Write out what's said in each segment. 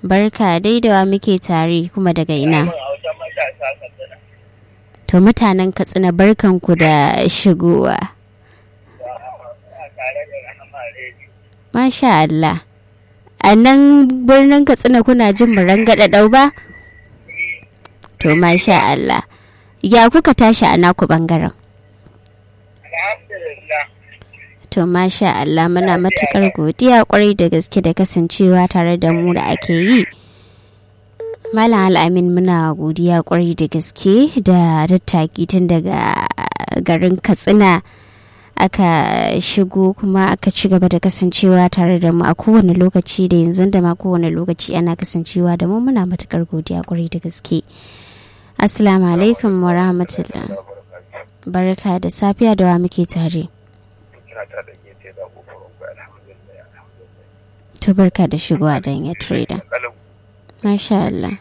barka dai da wa muke tare kuma daga ina to mutanen katsina barkanku da shigowa masha Allah a nan birnin katsina kuna jin rangada ɗau ba to masha Allah ya kuka tashi a naku bangaren To masha Allah muna matukar godiya kwarai da gaske da kasancewa tare da mu da ake yi. Malam Al'amin muna godiya kwarai da gaske da tattaki tun daga garin Katsina aka shigo kuma aka ci gaba da kasancewa tare da mu a kowane lokaci da yanzu da ma kowane lokaci ana kasancewa da mu muna matukar godiya kwarai da gaske. Assalamu alaikum wa rahmatullah. Barka da safiya da wa muke tare. To barka da shigowa don ya trader. Masha Allah.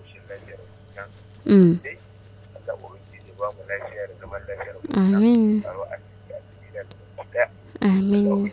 Mm. Amin. Amin.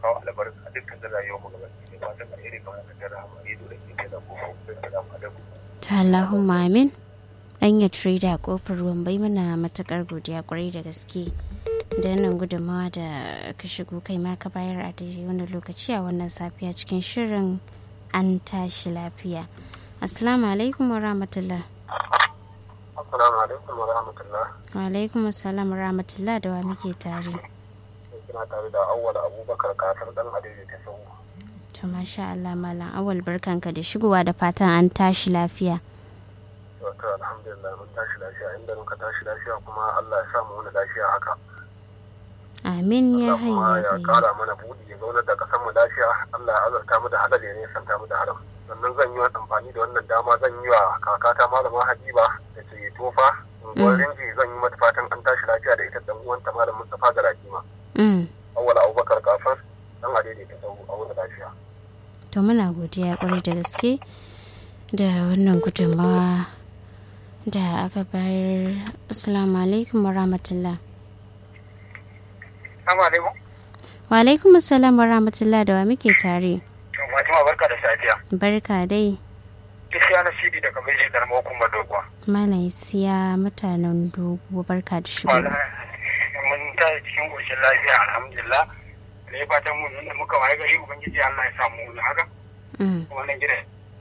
Ta Allahumma amin. An yi trader kofar ruwan bai mana matakar godiya kwarai da gaske. da nan gudunmawa da ka shigo kai ma ka bayar a daidai wani lokaci a wannan safiya cikin shirin an tashi lafiya assalamu alaikum wa rahmatullah assalamu alaikum wa rahmatullah wa alaikum assalam wa rahmatullah da wa muke tare kina tare da awwal abubakar kasar dan adai ta sau to masha Allah malam awwal barkanka da shigowa da fatan an tashi lafiya wato alhamdulillah mun tashi lafiya inda muka tashi lafiya kuma Allah ya samu wani lafiya haka Amin ya Allah ya kara mana buɗi ya zaunar da ƙasar mu lafiya Allah ya azurta mu da halal ya nisanta mu da haram sannan zan yi wa amfani da wannan dama zan yi wa kakata malama Habiba da ke tofa unguwar rinji zan yi mata fatan an tashi lafiya da ita dan uwanta malam Mustafa da Rakima awwal Abubakar kafar dan adede ta sau a wani lafiya to muna godiya kwarai da gaske da wannan gudunmawa da aka bayar assalamu alaikum wa rahmatullah Assalamu alaikum. Wa alaikum assalam wa rahmatullah da wa muke tare. Fatima barka da safiya. Barka dai. Isiya na Sidi daga Beji da hukumar Doguwa. Malam siya mutanen dogo barka da shigo. Mun ta cikin ƙoshin lafiya alhamdulillah. Ne fatan mun nuna muka waye gari Ubangiji Allah ya samu wani haka. Wannan gida.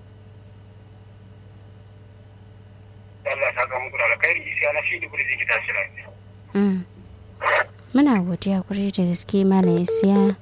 Allah ya saka muku da alkhairi isiya na Sidi kudi zai tashi lafiya. muna godiya kwarai da gaske malam siya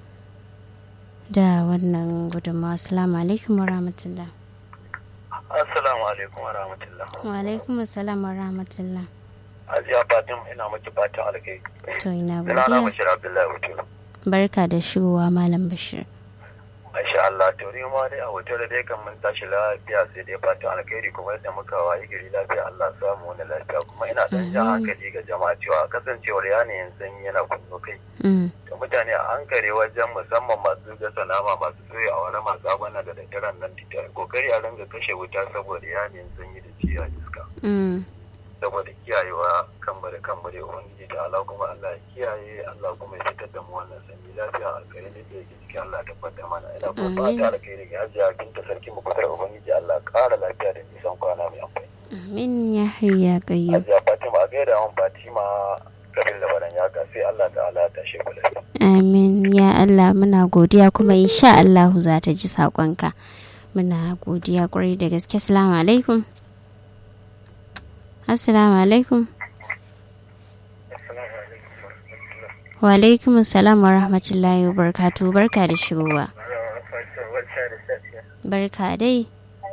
da wannan gudunmawa assalamu alaikum wa rahmatullah assalamu alaikum wa rahmatullah wa alaikum assalam wa rahmatullah ajiya fatim ina maki fatan alkai to ina ina na godiya bashir abdullahi wuce barka da shigowa malam bashir masha Allah to ni ma dai a hoto da dai kan mun tashi lafiya sai dai fatan alkhairi kuma yadda muka wayi gari lafiya Allah samu wani lafiya kuma ina dan jan hankali ga jama'a cewa kasancewar yanayin sanyi yana kunno kai Mm, da mutane a hankali wajen musamman masu gasa nama masu soya a wani masu abana da daddaren nan da kokari a ringa kashe wuta saboda yanayin sanyi da ciya iska mm, saboda kiyayewa kanmu da kanmu da ubangiji da Allah kuma Allah ya kiyaye Allah kuma ya fitar da mu wannan sanyi lafiya a kare da yake ciki Allah ya tabbatar mana ina kuma Amin. fata alkhairi ga hajiya binta sarki mu kutar ubangiji Allah ya ƙara lafiya da nisan kwana mai amfani amin ya hayya qayyum hajiya Fatima a gaida mun Fatima kabin labaran ya ga sai Allah ta'ala ta shi kula amin ya Allah muna godiya kuma insha Allah za ta ji saƙonka muna godiya kwarai da gaske assalamu alaikum assalamu alaikum wa alaikum assalam wa rahmatullahi wa barakatuh barka da shigowa barka dai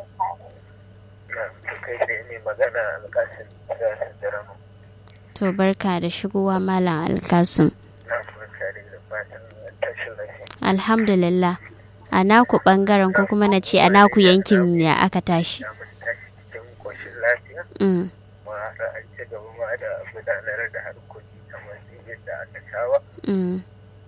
to barka da shigowa malam alkasun alhamdulillah a naku bangaren ko kuma na ce a naku yankin ya aka tashi mm. Mm.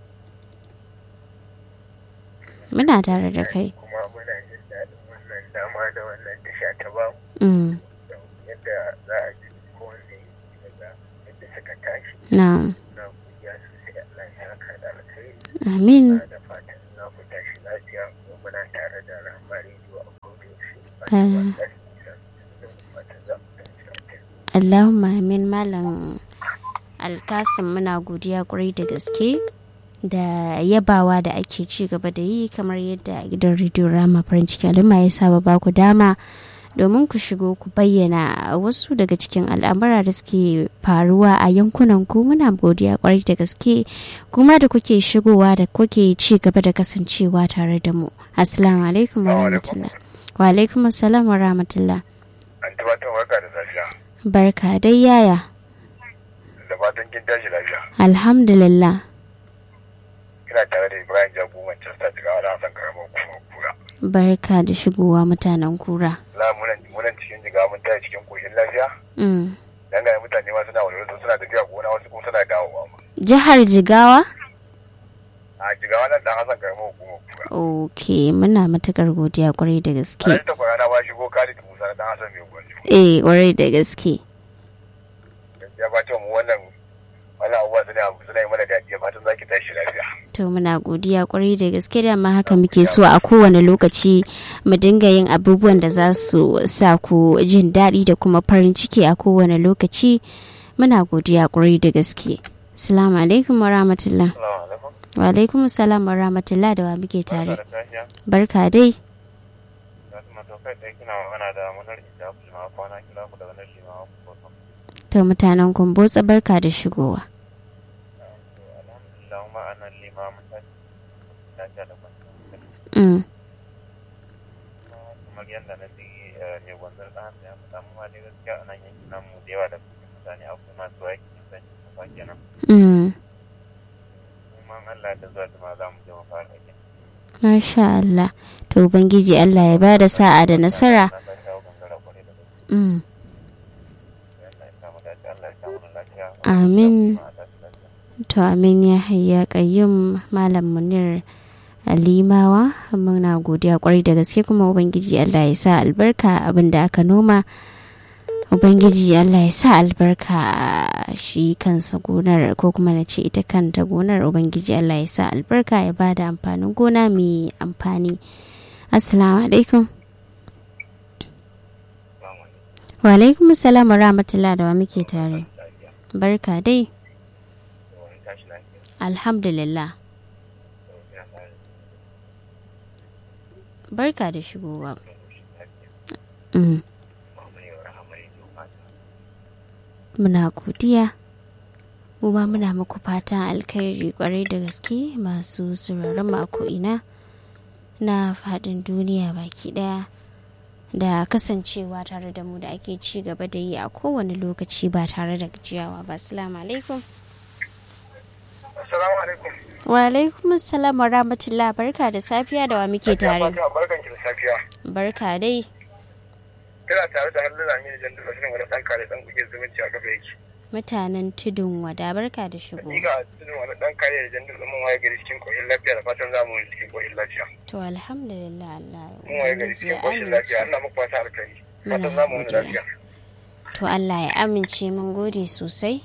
muna tare da kai kuma muna jin daɗin wannan dama da wannan tasha ta bamu mm. yadda za a ji kowanne daga yadda suka tashi na'am na godiya sosai Allah ya saka da alkhairi amin da fatan za ku tashi lafiya kuma muna tare da rahama rediyo a kodayaushe Allahumma amin malam alkasim muna godiya kwarai da gaske da yabawa da ake ci gaba da yi kamar yadda gidan rediyo rama farin ciki al'umma ya saba ba ku dama domin ku shigo ku bayyana wasu daga cikin al'amura da suke faruwa a yankunan ku muna godiya kwarai da gaske kuma da kuke shigowa da kuke ci gaba da kasancewa tare da mu assalamu alaikum wa rahmatullah wa alaikum assalam wa rahmatullah an tabbatar barka da safiya barka dai yaya da fatan kin tashi lafiya alhamdulillah kina tare da ibrahim jago manchester daga wani hasan karamar kuma kura barka da shigowa mutanen kura la munan cikin jiga mun taya cikin koshin lafiya mm. dan ga mutane ma suna walwala suna tafiya gona wasu kuma suna dawowa ma jihar jigawa a jigawa nan dan hasan karamar kuma kura ok muna matukar godiya kwarai da gaske a ta kwarana ba shigo khalid musa dan hasan mai gwanjo eh kwarai da gaske ya ba ta mu wannan wani abubuwa suna suna yi mana daɗi fatan zaki tashi lafiya to muna godiya kwarai da gaske da ma haka muke so a kowane lokaci mu dinga yin abubuwan da za su sa ku jin daɗi da kuma farin ciki a kowane lokaci muna godiya kwarai da gaske assalamu alaikum wa rahmatullah assalamu alaikum wa alaikum assalam wa rahmatullah da wa muke tare da safiya barka dai na kuma to kai dai kina magana da munar ita ku ma kwana kila ku daga nan shi ma ku ko to mutanen kumbotsa barka da shigowa alhamdulillah ma anan limamin ta lafiya da kwanta mm. kamar yadda na ji ne gwanzar da hannu ya faɗa mu ma dai gaskiya a nan yankin namu da yawa da mutane akwai masu aikin sanyi kafa kenan Mm. kuma an Allah da zuwa jima za mu je mu fara aikin Masha Allah. To Ubangiji Allah ya ba da sa'a da nasara. na san shawo gangara kwarai da gaske Mm. Allah ya samu dace Allah ya samu lafiya Amin. Ma a tashi lafiya. To amin ya hayya kayyum Malam Munir Alimawa muna godiya kwarai da gaske kuma Ubangiji Allah ya sa albarka abin da aka noma. Ubangiji Allah ya sa albarka a shi kansa gonar ko kuma na ce ita kanta gonar Ubangiji Allah ya sa albarka ya ba da amfanin gona mai amfani. Assalamu alaikum. Assalamu alaikum. Wa alaikum salam wa rahmatullah da wa muke tare. Lafiya. Barka dai. To, wani tashi lafiya. Alhamdulillah. To, ina tare Barka da shigowa. da koshin lafiya. Mm. Muhammadu yau rahama rediyo fata. Muna godiya. Kuma muna muku fatan alkhairi kwarai da gaske masu sauraron mu a ko'ina na faɗin duniya baki ɗaya da kasancewa tare da mu da ake ci gaba da yi a kowane lokaci ba tare da gajiyawa ba. Assalamu alaikum. Assalamu alaikum. Wa alaikum assalam wa rahmatullah barka da safiya da wa muke tare. Barkan ki da safiya. Barka dai. Kina tare da hannun Aminu Jandu Basirin wani ɗan kare ɗan kuke zumunci a kafa yake. Mutanen tudun wada barka da shigo. Hakika tunin wani ɗan kare da Jandu mun waye gari cikin ƙoshin lafiya da fatan za mu yi cikin ƙoshin lafiya. To alhamdulillah Allah Mun waye gari Ubangiji ya cikin ƙoshin lafiya. amince. Allah muku fata alkhairi. Muna Fatan za mu wani godiya. lafiya. To Allah ya amince mun gode sosai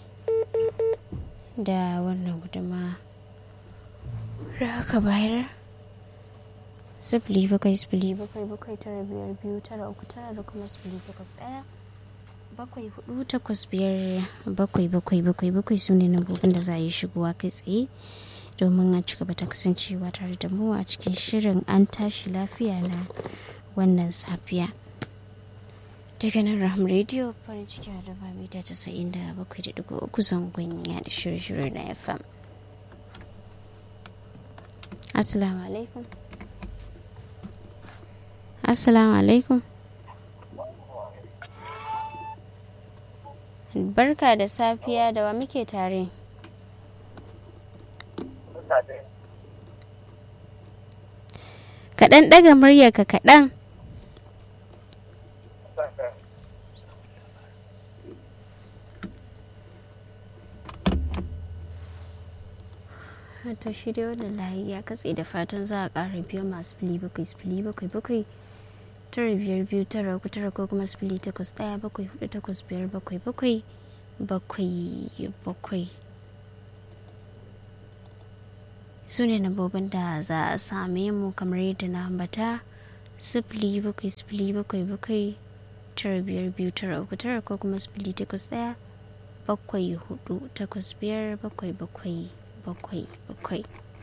da wannan guduma da aka bayar. Sifili bakwai sifili bakwai bakwai tara biyar biyu tara uku tara da kuma sifili takwas ɗaya bakwai hudu takwas biyar bakwai bakwai bakwai bakwai su ne nambobin da za a yi shigowa kai tsaye domin a ci gaba ta kasancewa tare da mu a cikin shirin an tashi lafiya na wannan safiya. daga nan ram radio farin ciki da ba mita casa'in da bakwai da digo uku zangon ya da shirye-shirye na fm assalamu alaikum assalamu alaikum barka da safiya da wa muke tare kaɗan ɗaga muryarka kaɗan to shi dai wannan layi ya katse da fatan za a ƙara biyo masu fili bakwai fili bakwai bakwai tara biyar biyu tara uku tara ko kuma fili takwas ɗaya bakwai hudu takwas biyar bakwai bakwai bakwai bakwai su ne nambobin da za a same mu kamar yadda na ambata sifili bakwai sifili bakwai bakwai tara biyar biyu tara uku tara ko kuma sifili takwas ɗaya bakwai hudu takwas biyar bakwai bakwai bakwai bakwai